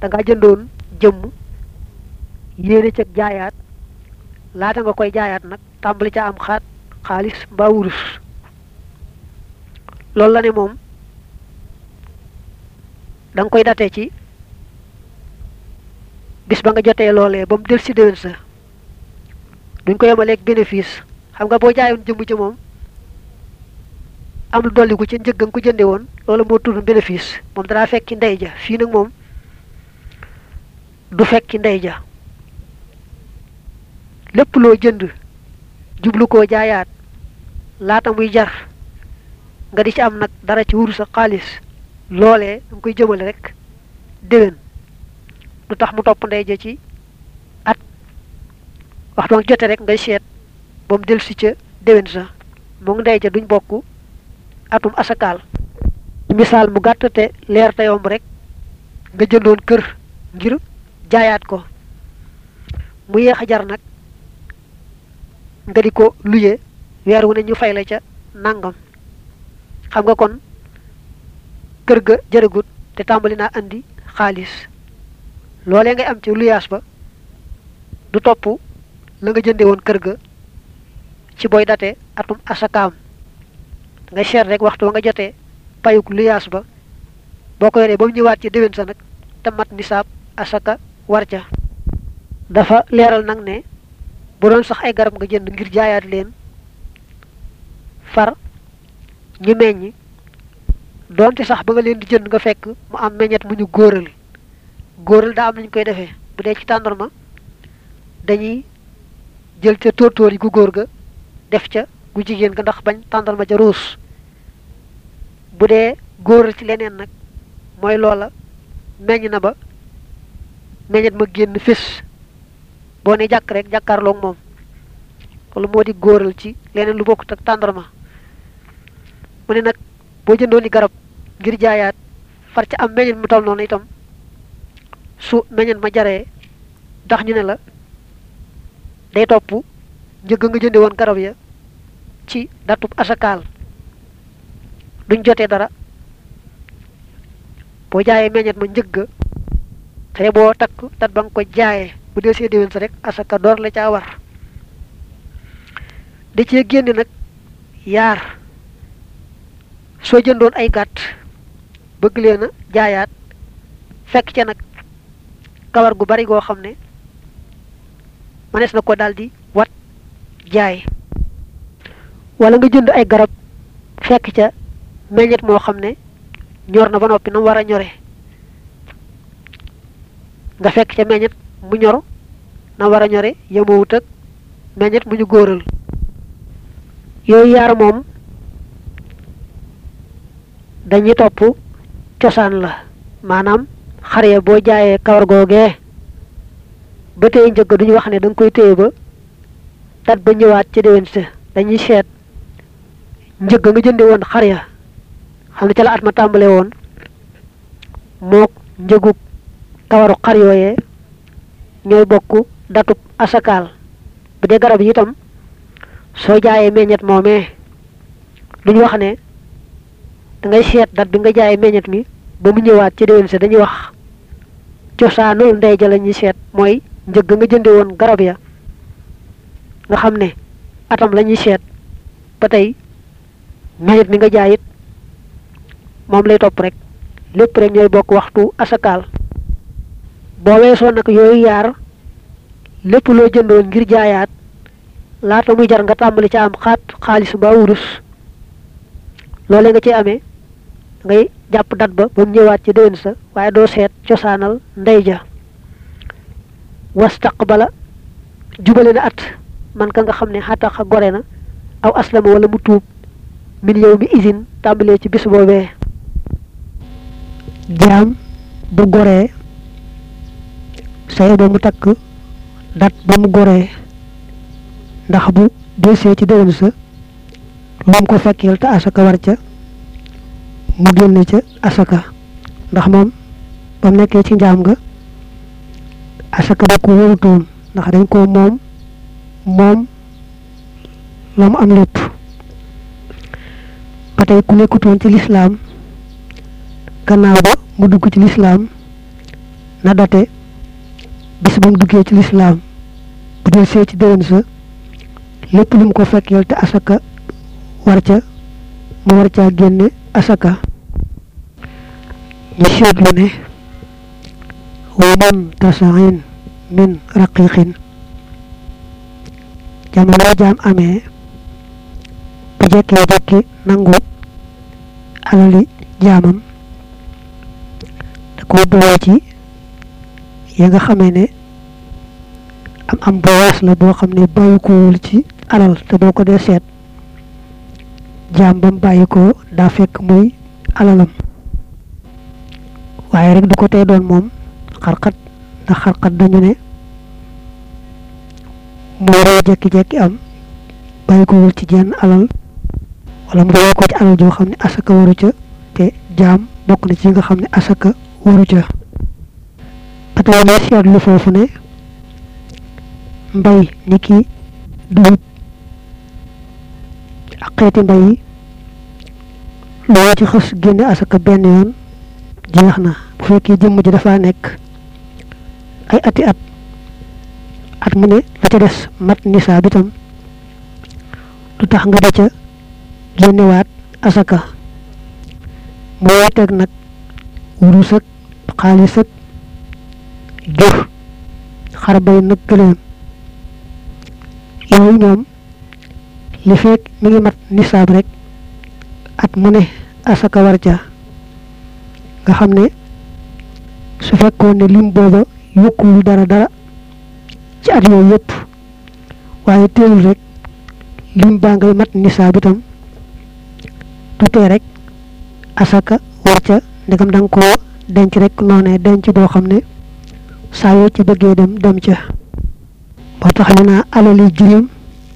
da nga jëndoon jëmm yéene ca jaayaat laata nga koy jaayaat nag tàmbali ca am xaat xaalis mbaa wurus loolu la ne moom da nga koy date ci bis ba nga jotee loolee ba mu del si déwén sa duñ ko yemaleeg bénéfice xam nga boo jaayoon jëmm ci moom am lu dolli ko ci njëg nga ko jënde woon loolu moo tudd bénéfice moom danaa fekki ndey ja fii nag moom du fekki ndey ja lépp loo jënd jublu koo jaayaat laata muy jar nga di ci am nag dara ci wuru sa xaalis loolee da nga koy jëmale rek déwén du tax mu topp ndey ja ci at wax ba nga jote rek ngay seet ba mu del si ca déwén sa moom ndey ja duñ bokk atum asakaal misaal mu gàtt te leer te yomb rek nga jëndoon kër ngir jaayaat ko mu yéex a jar nag nga di ko luye weer wu ne ñu fay la ca nangam xam nga kon kër ga jërëgut te tàmbali naa andi xaalis loolee ngay am ci luyaas ba du topp la nga jënde woon kër ga ci booy date atum asakaam nga seet rek waxtu wa nga jotee payuk luyaas ba boo ko yoree ba mu ñëwaat ci déwén sa nag te mat nisaab asaka war ca dafa leeral nag ne bu doon sax ay garab nga jënd ngir jaayaat leen far ñu meññ doonte sax ba nga leen di jënd nga fekk mu am meññet mu ñu góoral góoral daa am nañu koy defee bu dee ci tàndarma dañuy jël ca tóortóor yi gu góor ga def ca gu jigéen ga ndax bañ tàndarma ca ruus bu dee góoral ci leneen nag mooy loola meññ na ba meññet ma génn fés boo ne jàkk rek jàkkaarloog moom loolu moo di góoral ci leneen lu bokkut ak tàndarma mu ne nag boo jëndoon ni garab ngir jaayaat far ca am meññet mu toll noonu itam su meññet ma jaree ndax ñu ne la day topp njëgg nga jënde woon garab ya ci datub asakaal duñ jotee dara boo jaayee meññet ma njëgg te boo takk dat ba nga ko jaayee bu dee see déwén sa rek asaka door la caa war da cee génne nag yaar soo jëndoon ay gàtt bëgg leen a jaayaat fekk ca nag kawar gu bari goo xam ne mënees na ko daldi wat jaay wala nga jënd ay garab fekk ca meññet moo xam ne ñor na ba noppi na mu war a ñore nga fekk ca meññet mu ñor na war a ñore yemawut ak meññet mu ñu góoral yooyu yaar moom dañuy topp cosaan la maanaam xar ya boo jaayee kawar googee ba tey njëgg duñu wax ne da nga koy téye ba dat ba ñëwaat ci déwén sa dañuy seet njëgg nga jënde woon xar ya xam ne ca la at ma tàmbale woon mook njëgug kawaru xar yooyee ñooy bokk datub asakaal bu dee garab yi itam soo jaayee meññet moomee duñu wax ne da ngay seet dat bi nga jaayee meññet mi ba mu ñëwaat ci déwén sa dañuy wax cosaanul ndey ja la ñuy seet mooy njëgg nga jënde woon garab ya nga xam ne atam la ñuy seet ba tey meññet mi nga jaay it moom lay topp rek lépp rek ñooy bokk waxtu asakaal boo weesoo nag yooyu yaar lépp loo jëndoon ngir jaayaat laata muy jar nga tàmbali ca am xaat xaalis mbaa wurus loolee nga ci amee ngay jàpp dat ba ba mu ñëwaat ci déwén sa waaye doo seet cosaanal ndey ja wastaqbala jubale na at man ka nga xam ne xataxa gore na aw aslama wala mu tuub min yow mi usine tàmbalee ci bis boobee jaam bu goree say ba mu takk dat ba mu goree ndax bu delsee ci déwén sa moom ko fekkeel te asaka war ca mu génne ca asaka ndax moom ba mu nekkee ci njaam nga asaka da ko wóorutoon ndax dañ ko moom moom la mu am lépp ba tey ku nekkutoon ci lislaam gannaaw ba mu dugg ci lislaam na date bis ba mu duggee ci lislaam bu dee see ci déwén sa lépp lu mu ko fekkeel te asaka war ca mu war caa génne asaka ñu seetlu ne wa man tasain min raqiqin jamono jaam amee bu jekkee jekki nangu alali jaamam da ko boole ci ya nga xamee ne am am bowaas la boo xam ne bàyyi kowul ci alal te boo ko dee seet jaam bam bàyyi ko daa fekk muy alalam waaye rek du ko tey doon moom xarxat ndax xarxat dañu ne moo roo jekki-jekki am bàyyi kowul ci jenn alal wala mu bàyyi ko ci alal joo xam ne asaka waru ca te jaam bokk na ci nga xam ne asaka waru ca patay ne seetlu foofu ne mbay ni ki dugub ak xeeti mbay yi loo ci xës génne asaka benn yoon jeex na bu fekkee jëmm ji dafa nekk ay ati at at mu ne la ca des mat nisaab itam lu tax nga da ca génnewaat asaka moo teg nag wurus ak xaalis ak jur xar bay nag gëléem yooyu ñoom li fekk mi ngi mat nisaab rek at mu ne asaka war ca nga xam ne su fekkoon ne lim booba yokkuwul dara dara ci at yooyu yëpp waaye teewul rek lim baa ngay mat nisaab itam du tee rek asaka war ca ndegam da nga koo denc rek noonee denc boo xam ne saa yoo ci bëggee dem dem ca moo tax ñu naa alali jirim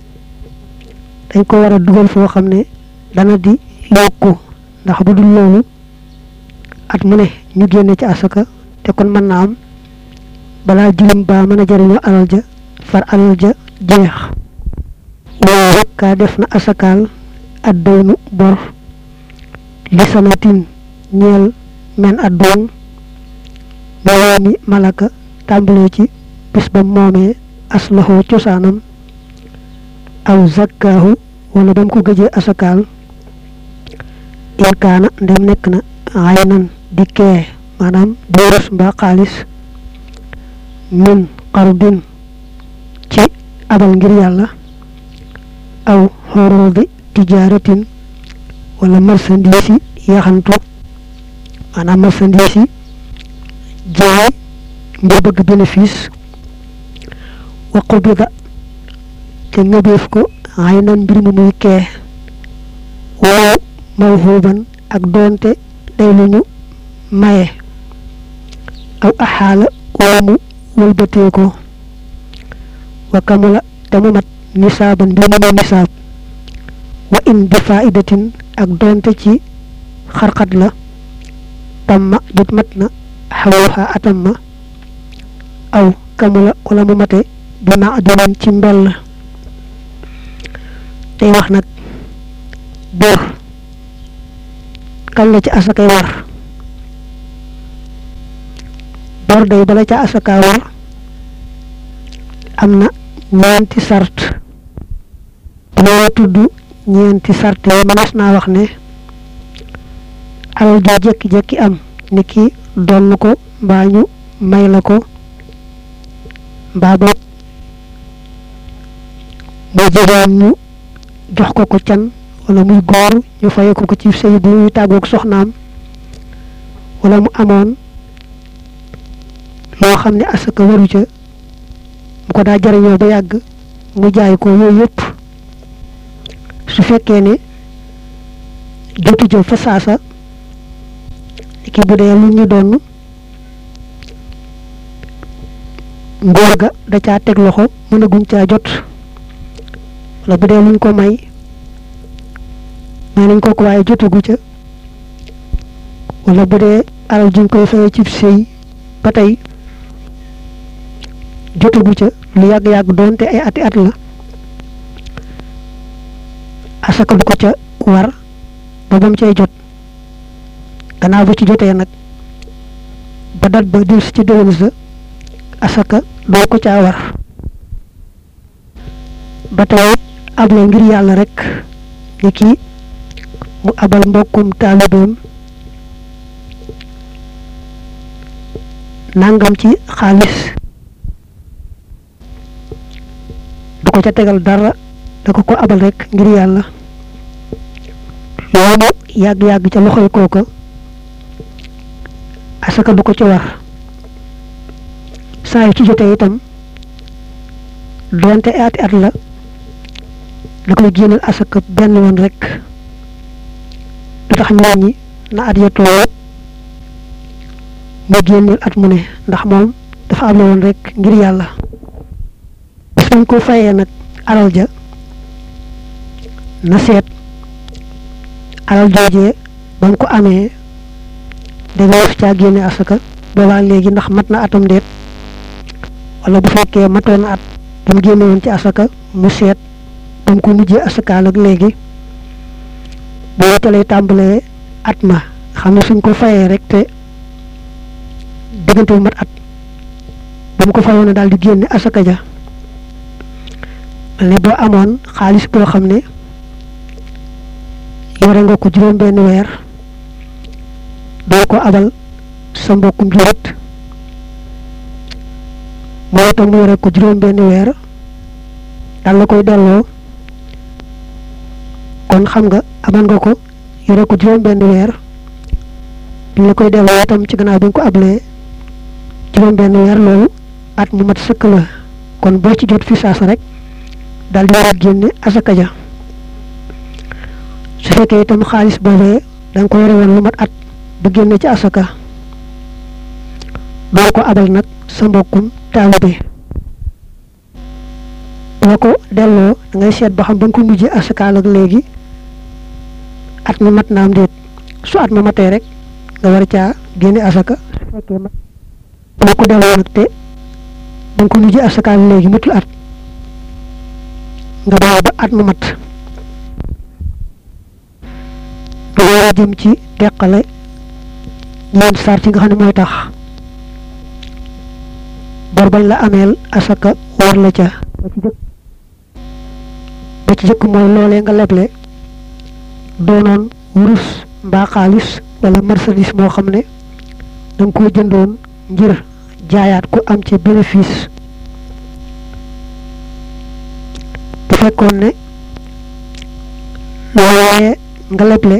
dañ ko war a dugal foo xam ne dana di yokku ndax bu dul loolu at mu ne ñu génne ci asaka te kon mën na am balaa jirim baa mën a jariñoo alal ja far alal ja jeex waaye rek kaa def na asakaal at daynu bor li sanatin ñeel men at doon mi malaka tàmbalee ci bis ba moomee aslaxoo cosaanam aw zakkaahu wala ba mu ko gëjee asakaal in kaana ndem nekk na xay nan di kee maanaam boorus mbaa xaalis min xardin ci abal ngir yàlla aw xorodi tijaaratin wala marchandise yi yaxantu maanaam marchandise yi jaay ngir bëgg bénéfice wa qubida te ngëbeef ko xay nan mbir mu muy kee woo mawhuban ak doonte day lu ñu maye aw axaala wala mu wëlbatee ko wa kamula te mu mat nisaaban mbir mu muy nisaab wa in bi faidatin ak doonte ci xarxat la tamma jot mat na xawuxa atam ma aw kamula wala mu mate bi ma dinañ ci mbell tey wax nag bor kañ la ci asakay war bor day bala ca asaka war am na ñeenti sart loolu tudd ñeenti sart yi mënees naa wax ne alal joo jekki-jekki am ni ki donn ko mbaa ñu may la ko mbaa boog mu jigéen ñu jox ko ko can wala muy góor ñu faye ko ko ci sëy bu muy tàggoog soxnaam wala mu amoon loo xam ne asaka waru ca mu ko daa jariñoo ba yàgg mu jaay ko yooyu yëpp su fekkee ne jotu jëf fa saasa ki bu dee lu ñu doon ngóor ga da caa teg loxo mënaguñ caa jot wala bu dee luñ ko may may nañ ko ko waaye jotagu ca wala bu dee alal juñ koy fayee ci sëy ba tey jotagu ca lu yàgg-yàgg doonte ay ati at la asaka du ko ca war ba bam cay jot gannaaw bu ci jotee nag ba dat ba dil si ci déwén sa asaka doo ko caa war ba tey able ngir yàlla rek ni ki mu abal mbokkum taalibeem nangam ci xaalis du ko ca tegal dara da ko ko abal rek ngir yàlla loolu yàgg-yàgg ca loxoy kooka asaka du ko ci war saa yu ci jotee itam doonte ati at la da koy génnal asaka benn yoon rek du tax ñu wàññi na at ya tolloo mu génneel at mu ne ndax moom dafa able woon rek ngir yàlla bis bañ ko fayee nag alal ja na seet alal joojee ba mu ko amee danga war caa génne asaka boobaa léegi ndax mat na atam déet wala bu fekkee matoon na at ba mu génne woon ci asaka mu seet ba mu ko mujjee asakaal ak léegi boo ca lay tàmbalee at ma xam ne suñ ko fayee rek te diggante bu mat at ba mu ko fayoon na daal di génne asaka ja ne boo amoon xaalis boo xam ne yore nga ko juróom benn weer doo ko abal sa mbokkum julit moo tax mu yore ko juróom benn weer dal la koy delloo kon xam nga amal nga ko yore ko juróom benn weer bi la koy delloo itam ci gannaaw bi nga ko ablee juróom benn weer loolu at mu mat sëkk la kon boo ci jot fi saasa rek daal di war a génne asaka ja su fekkee itam xaalis boobee da nga ko yore woon lu mat at ba génne ci asaka doo ko abal nag sa mbokkum taalibe boo ko delloo da ngay seet ba xam ba nga ko mujjee asakaal ak léegi at mi mat naam déet su at ma matee rek nga war caa génne asaka su fekkee mat boo ko delloo nag te ba nga ko mujjee asakaal léegi matul at nga bàyyi ba at ma mat du war a jëm ci teqale ñeent sart yi nga xam ne mooy tax bor bañ la ameel asaka war la ca ba ci jëkk ba ci jëkk mooy loolee nga leble doonoon wurus mbaa xaalis wala marchandise moo xam ne da nga koo jëndoon ngir jaayaat ko am ci bénéfice bu fekkoon ne loolee nga leble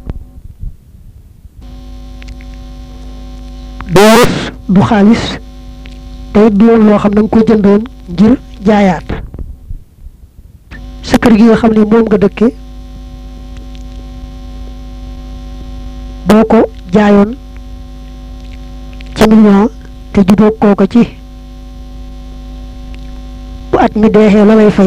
du wurus du xaalis te it du woon loo xam da nga ko jëndoon ngir jaayaat sa kër gi nga xam ne moom nga dëkke boo ko jaayoon ci million te jubóo kooka ci bu at mi deexee la lay fay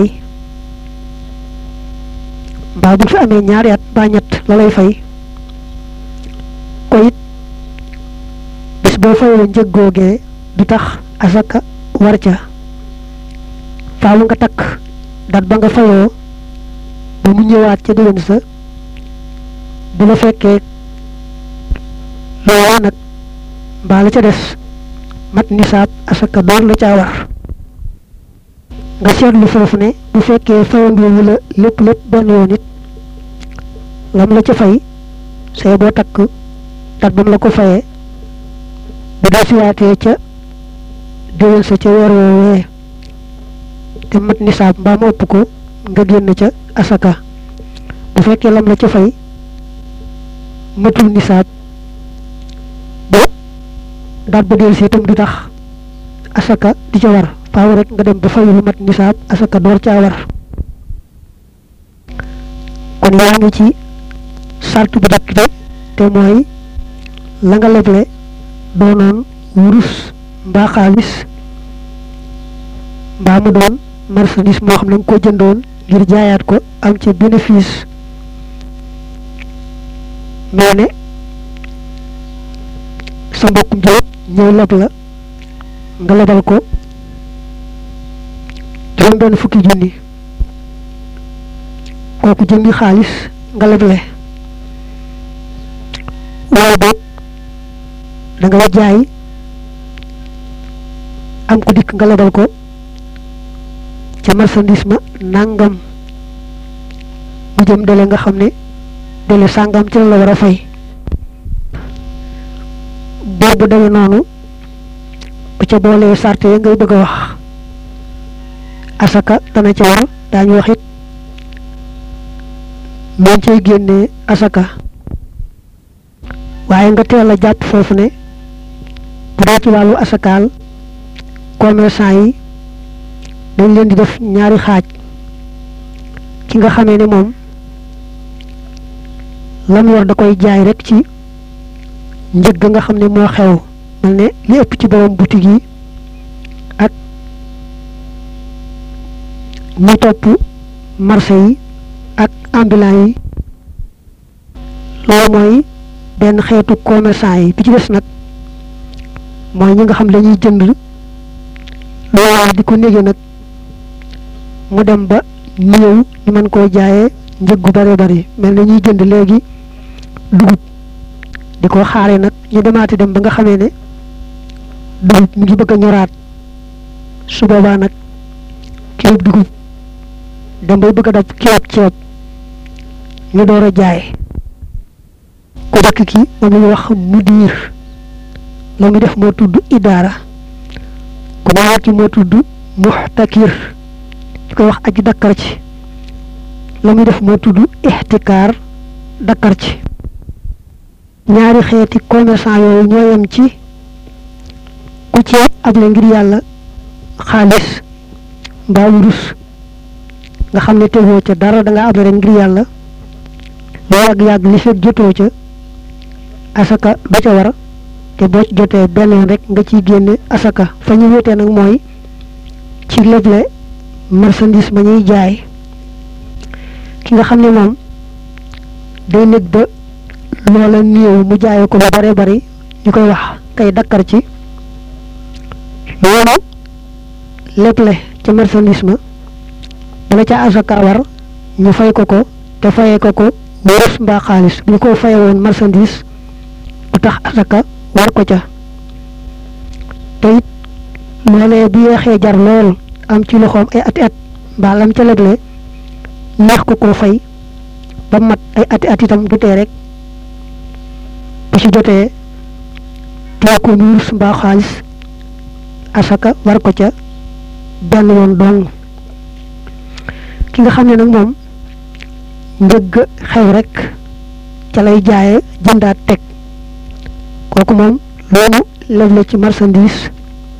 mbaa bu fi amee ñaari at ba ñett la lay fay ko it bis boo fayoo njëg googee du tax asaka war ca faaw nga takk dat ba nga fayoo ba mu ñëwaat ca déwén sa bu la fekkee loolaa nag mbaa la ca des mat nisaab asaka door la caa war nga seetlu foofu ne bu fekkee fayandoowu la lépp lépp benn yoon it lam la ca fay say boo takk dat ba mu la ko fayee bu dee siwaatee ca déwén sa ca weer woowee te mat nisaab mbaa mu ëpp ko nga génn ca asaka bu fekkee lam la ca fay matul nisaab ba daat ba del si itam du tax asaka di ca war faaw rek nga dem ba fay lu mat nisaab asaka door caa war kon yaa ngi ci sart bu jëkk bi te mooy la nga leble doonoon wurus mbaa xaalis mbaa mu doon marchandise moo xam ne nga ko jëndoon ngir jaayaat ko am ca bénéfice mais ne sa mbokkum jëwët ñëw leb la nga lebal ko juróom benn fukki junni kooku jëndi xaalis nga leble wala boog da nga jaay am ko dikk nga lebal ko ca marchandise ma nangam mu jëm dele nga xam ne dele sàngam ci la la war a fay boobu demee noonu bu ca boolee sarte ya ngay bëgg a wax asaka dana ca war daañu wax it moom cay génnee asaka waaye nga teel a jàpp foofu ne bu dee ci wàllu asakaal commerçant yi dañ leen di def ñaari xaaj ki nga xamee ne moom lam yor da koy jaay rek ci njëg nga xam ne moo xew mel ne li ëpp ci borom boutique yi ak ñi topp marché yi ak ambulant yi loolu mooy benn xeetu commerçant yi bi ci des nag mooy ñi nga xam dañuy jënd loolu di ko nége nag mu dem ba ñëw ñu mën koo jaayee njëg gu bare bari mel na ñuy jënd léegi dugub di ko xaare nag ñu demaati dem ba nga xamee ne dugub mu ngi bëgg a ñoraat su boobaa nag kilo dugub dem bay bëgg a dab kilo ceeb ñu door a jaay ku dëkk ki moom la ñuy wax mudiir la muy def moo tudd idaara ku ñaareel ki moo tudd muxtakir ñu koy wax aji dakkar ci la muy def moo tudd ixtikaar dakkar ci ñaari xeeti commerçant yooyu ñoo yem ci ku ci able ngir yàlla xaalis mbaa wurus nga xam ne tegoo ca dara da nga able rek ngir yàlla lu yàgg-yàgg li fekk jotoo ca asaka du ca war te boo ci jotee benn yoon rek nga ciy génne asaka fa ñu wéetee nag mooy ci leble marchandise ma ñuy jaay ki nga xam ne moom day nekk ba loola néew mu jaayee ko lu bare bari ñu koy wax kay dakkar ci loolu leble ca marchandise ma bala ca asaka war ñu fay ko ko te fayee ko ko wurus mbaa xaalis bu ñu ko faye woon marchandise bu tax asaka war ko ca te it loolee bu yeexee jar lool am ci loxoom ay ati at mbaa lam ca leble neex ko koo fay ba mat ay ati at itam du tee rek bu ci jotee tee ko wurus mbaa xaalis asaka war ko ca benn yoon dong ki nga xam ne nag moom njëgg xew rek ca lay jaaye jëndaat teg kooku moom loolu leble ci marchandise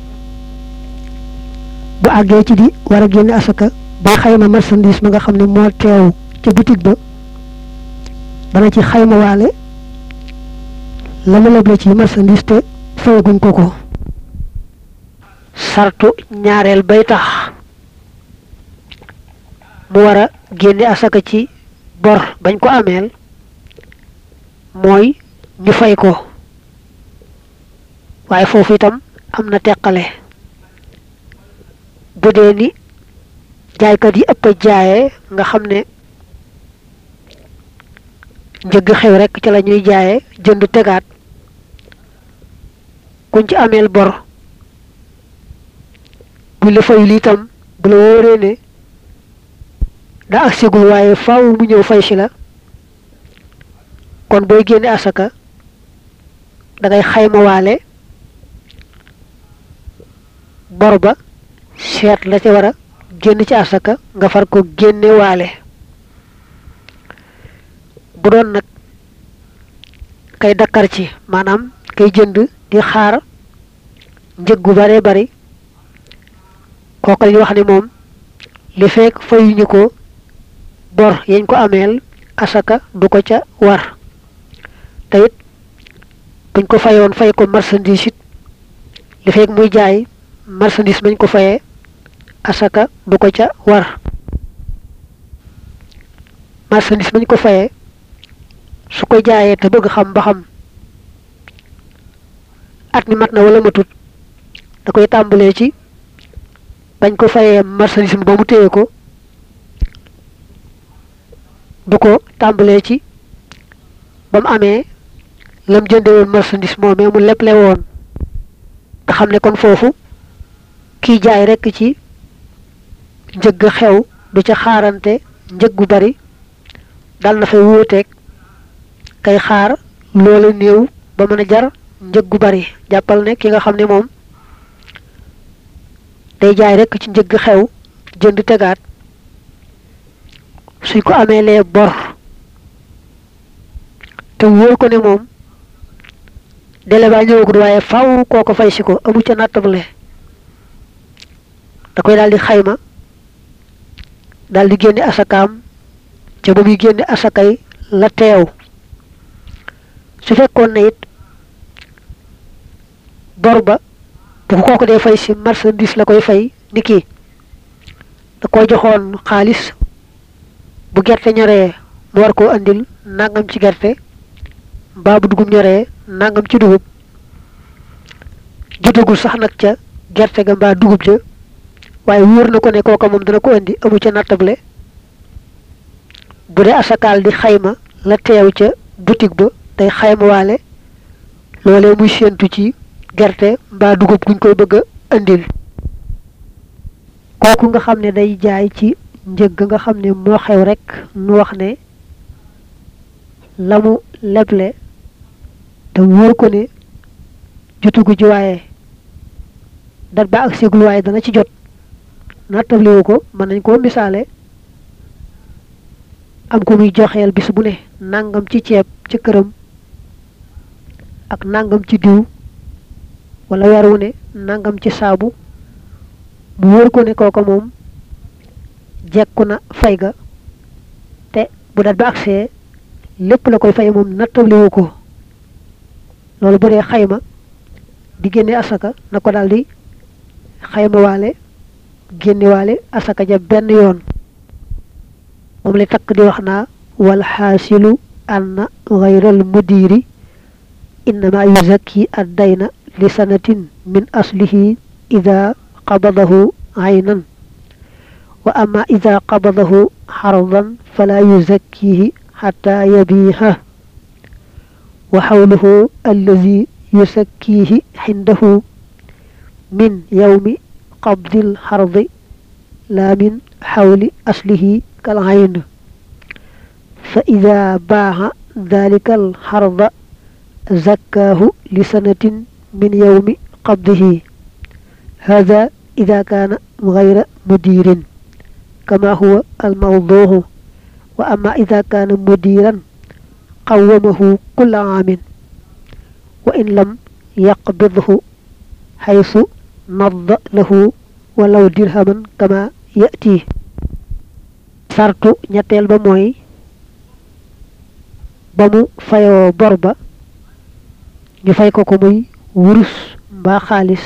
bu àggee ci di war a génne asaka ba xayma marchandise ma nga xam ne moo teew ca boutique ba dana ci xayma waale la mu leble ci marchandise te fayaguñ ko ko sartu ñaareel bay tax mu war a génne asaka ci bor bañ ko ameel mooy ñu fay ko waaye foofu itam am na teqale bu dee ni jaaykat yi ëpp a jaaye nga xam ne njëgg xew rekk ci la ñuy jaaye jënd tegaat kuñ ci ameel bor bu la fayul itam bu la wóoree ne daa ak sigul waaye faaw mu ñëw fay si la kon booy génne asaka da ngay xayma waale bor ba seet la ca war a génn ci asaka nga far ko génne waale bu doon nag kay dakkar ci maanaam kay jënd di xaar njëg gu bare bari kooku la ñu wax ne moom li fekk fayuñu ko bor yañ ko ameel asaka du ko ca war te it buñ ko fayoon fay ko marchandise it li fekk muy jaay marchandise bañ ko fayee asaka du ko ca war marchandise bañ ko fayee su ko jaayee te bëgg xam ba xam at mi mat na wala matut da koy tàmbalee ci bañ ko fayee marchandise ba mu téye ko du ko tàmbalee ci ba mu amee lam jënde woon marchandise moomee mu leble woon nga xam ne kon foofu kiy jaay rekk ci njëgg xew du ca xaarante njëg gu bari dal na fay wuuteeg kay xaar loola néew ba mën a jar njëg gu bari jàppal ne ki nga xam ne moom day jaay rekk ci njëgg xew jënd tegaat suñ ko amee lee bor te wóor ko ne moom délai baa ñëwagul waaye faw koo ko fay si ko amu ca nattable da koy daal di xayma daal di génne asakaam ca ba muy génne asakay la teew su fekkoon ne it bor ba bu ko kooku dee fay si marchandise la koy fay ni kii da koy joxoon xaalis bu gerte ñoree mu war koo andil nangam ci gerte mbaa bu dugub ñoree nangam ci dugub jotagul sax nag ca gerte ga mbaa dugub ja waaye wóor na ko ne kooka moom dana ko indi amu ca nattable bu dee asakaal di xayma la teew ca boutique ba day xayma waale loolee muy séentu ci gerte mbaa dugub guñ koy bëgg a indil kooku nga xam ne day jaay ci njëg nga xam ne moo xew rek nu wax ne la mu leble te wóor ko ne jotugu ji waaye dat ba ak siglu waaye dana ci jot nattabliwu ko mën nañ koo misaale am ko muy joxeel bis bu ne nangam ci ceeb ci këram ak nangam ci diw wala weer wu ne nangam ci saabu mu wóor ko ne kooka moom jekku na fay ga te bu dat ba agsee lépp la koy fay moom nattabliwu ko loolu bu dee xayma di génne asaka na ko daal di xayma waale génne waale asaka ja benn yoon moom la takk di wax naa wal xaasilu anna gayral mudiri innama yuzakki ad dayna li sanatin min aslihi ida qabadahu aynan wa ama ida qabadahu xardan fala yuzakkihi xata yabiha wa xawluhu allazi yusakkihi xindahu min yawmi qabdil xardi la min xawli aslihi كالعين فإذا باع ذلك الحرض زكاه لسنة من يوم قبضه هذا إذا كان غير مدير كما هو الموضوع وأما إذا كان مديرا قومه كل عام وإن لم يقبضه حيث نض له ولو درهما كما يأتيه sartu ñetteel ba mooy ba mu fayoo bor ba ñu fay ko ko muy wurus mbaa xaalis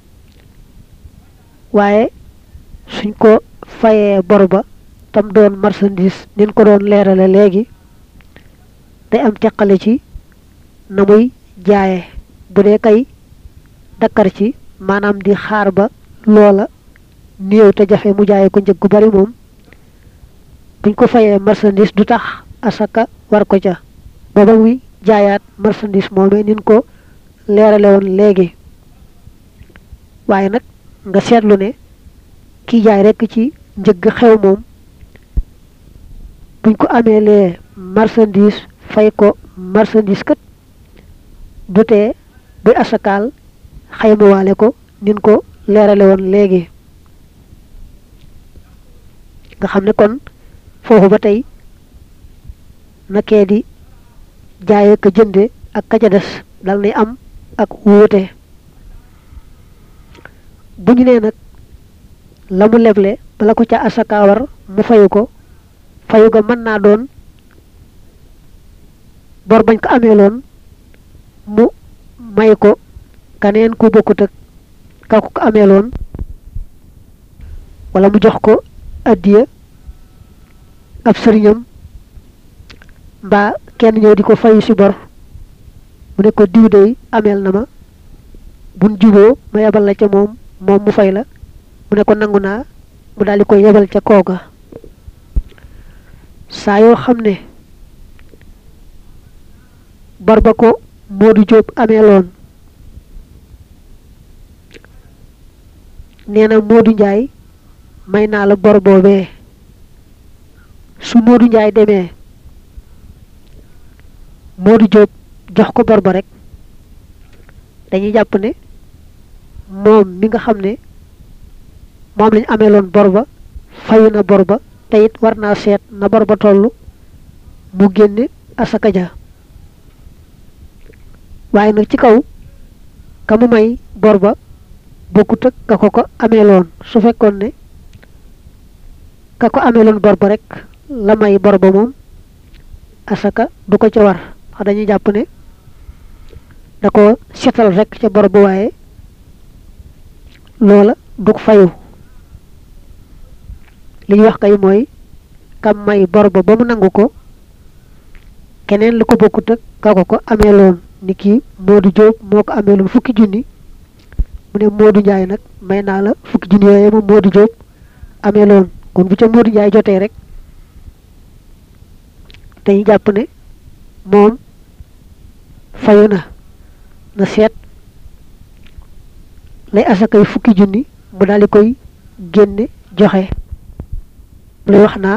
waaye suñ ko fayee bor ba tam doon marchandise nin ko doon leerale léegi day am teqale ci na muy jaaye bu dee kay dakkar ci maanaam di xaar ba loola néew te jafe mu jaaye ko njëg gu bari moom buñ ko fayee marchandise du tax asaka war ko ca booba muy jaayaat marchandise moomee nin ko leerale woon léegi waaye nag nga seetlu ne kiy jaay rekk ci njëgg xew moom buñ ko amee lee marchandise fay ko marchandise kat du tee buy asakaal xaymawaale ko nin ko leerale woon léegi nga xam ne kon foofu ba tey nakee di jaaye ka jënde ak ka ca des dal nay am ak wuute bu ñu nee nag la mu leble bala ko ca asaka war mu fayu ko fayu ga mën naa doon bor bañ ko amee loon mu may ko kaneen ku bokkut ak ka ko amee loon wala mu jox ko addiya ab sëriñam mbaa kenn ñëw di ko fayu si bor mu ne ko diw dey ameel na ma buñ juboo ma yebal la ca moom moom mu fay la mu ne ko nangu naa mu daal di koy yebal ca kooga saa yoo xam ne bor ba ko Moodu Jóob ameeloon nee na Moodu Njaay may naa la bor boobee su Moodu Njaay demee Moodu Jóob jox ko bor ba rek dañuy jàpp ne moom mi nga xam ne moom lañu ameeloon bor ba fayu na bor ba te it war naa seet na bor ba toll mu génne asaka ja waaye nag ci kaw ka mu may bor ba bokkut ak ka ko ko ameeloon su fekkoon ne ka ko ameeloon bor ba rek la may bor ba moom asaka du ko ca war wax dañuy jàpp ne da ko setal rek ca bor ba waaye loola du ko fayu li ñu wax kay mooy kam may bor ba ba mu nangu ko keneen lu ko bokkut ak ka ko ko ameeloon ni kii Moodu Jóob moo ko ameeloon fukki junni mu ne Moodu Njaay nag may naa la fukki junni yooyu moom Moodu Jóob ameeloon kon bu ca Moodu Njaay jotee rek dañuy jàpp ne moom fayu na na seet lay asakay fukki junni mu daal di koy génne joxe lay wax naa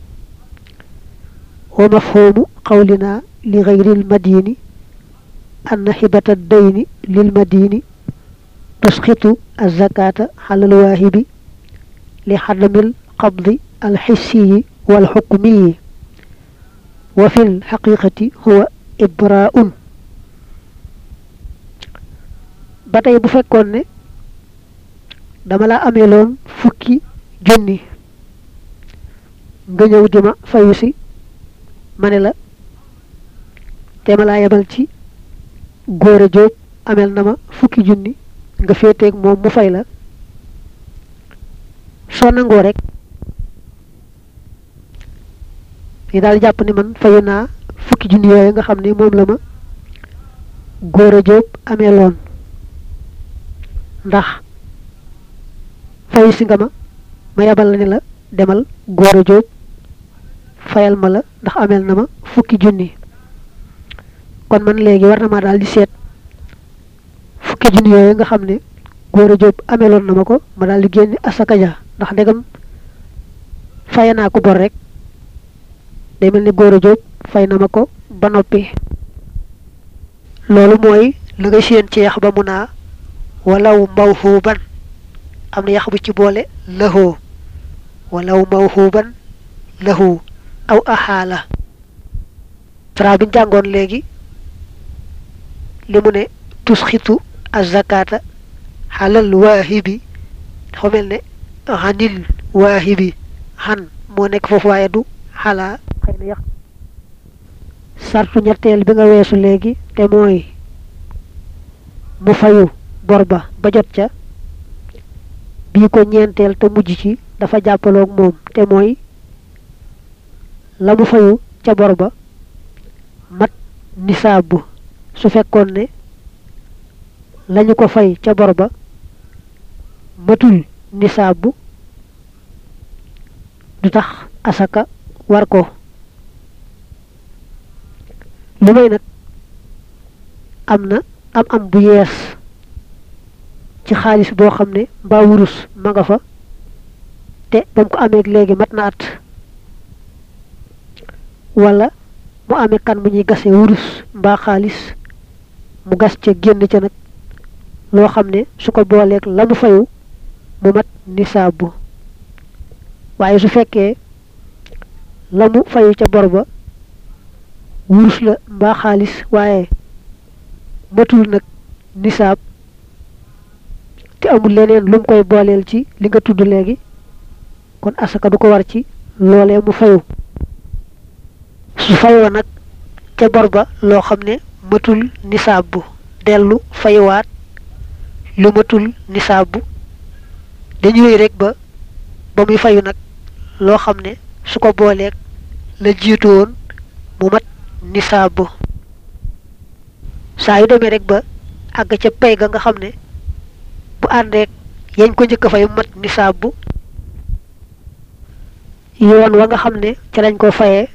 wa mafhumu qawlina li gayril madini anna xibata dayni lil madini tusxitu azakata xalal waahibi li xadamil qabdi alxissiyi walxukmiyi wa fi lxaqiqati huwa ibraun ba tey bu fekkoon ne dama la ameeloon fukki junni nga ñëw di ma fayu si ma ne la te ma laa yebal ci góore jóob ameel na ma fukki junni nga féeteeg moom mu fay la soo nangoo rek yi daal jàpp ni man fayu naa fukki junni yooyu nga xam ne moom la ma góore jóob ameeloon ndax fayu si nga ma ma yebal la ne la demal góore jóob fayal ma la ndax ameel na ma fukki junni kon man léegi war na maa daal di seet fukki junni yooyu nga xam ne góore jóob ameeloon na ma ko ma daal di génne asaka ja ndax ndegam faye naa ko bor rek day mel ni góore jóob fay na ma ko ba noppi loolu mooy la nga séen ci yax ba mu naa walaw mawhuban am na yax bu ci boole lëhoo walaw mawhuban lahu aw axaala tra bi jàngoon léegi li mu ne tusxitu azakata xalal waahibi dafa mel ne xanil waahibi xan moo nekk foofu waaye du xalaa xëy na yax sartu ñetteel bi nga weesu léegi te mooy mu fayu bor ba ba jot ca bii ko ñeenteel te mujj ci dafa jàppaloog moom te mooy la mu fayu ca bor ba mat nisaab su fekkoon ne lañu ko fay ca bor ba matul nisaab du tax asaka war ko lu may nag am na am am bu yees ci xaalis boo xam ne mbaa wurus ma nga fa te ba mu ko amee léegi mat na at wala mu amee kan mu ñuy gase wurus mbaa xaalis mu gas ca génn ca nag loo xam ne su ko booleeg la mu fayu mu mat nisaabu waaye su fekkee la mu fayu ca bor ba wurus la mbaa xaalis waaye matul nag nisaab te amul leneen lu mu koy booleel ci li nga tudd léegi kon asaka du ko war ci loolee mu fayu su fayoo nag ca bor ba loo xam ne matul nisaab bu dellu fayuwaat lu matul nisaab bu dañu wéy rek ba ba muy fayu nag loo xam ne su ko booleeg la jiitu woon mu mat nisaab bu saa yu demee rek ba àgg ca pay ga nga xam ne bu àndeek yañ ko njëkk a fay mat nisaab bu yoon wa nga xam ne ca lañ ko fayee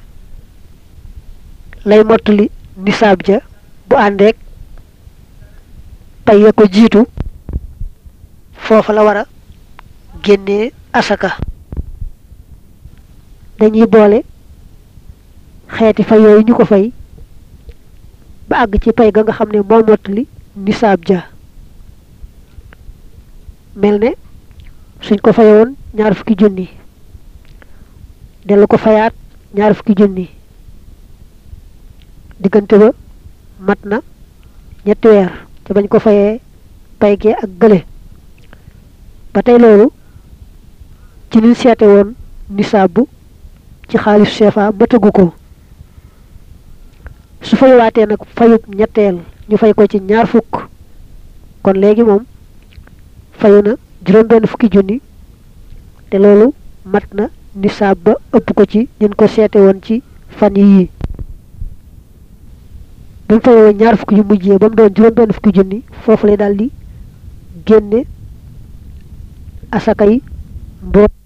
lay mottali nisaab ja bu àndeek pay ya ko jiitu foofa la war a génnee asaka dañuy boole xeeti fay yooyu ñu ko fay ba àgg ci pay ga nga xam ne moo mottali nisaab ja mel ne suñ ko fayoon ñaar fukki junni dellu ko fayaat ñaar fukki junni diggante ba mat na ñetti weer te bañ ko fayee pay gee ak gële ba tey loolu ci liñ seete woon nisaab bu ci xaalis CFA matagu ko su fayewaatee nag fayub ñetteel ñu fay ko ci ñaar fukk kon léegi moom fayu na juróom benn fukki junni te loolu mat na nisaab ba ëpp ko ci ñun ko seete woon ci fan yii bi mu fayoo ñaar fukki yu mujjee ba mu doon juróom benn fukki junni foofu lay daal di génne asaka yi mboot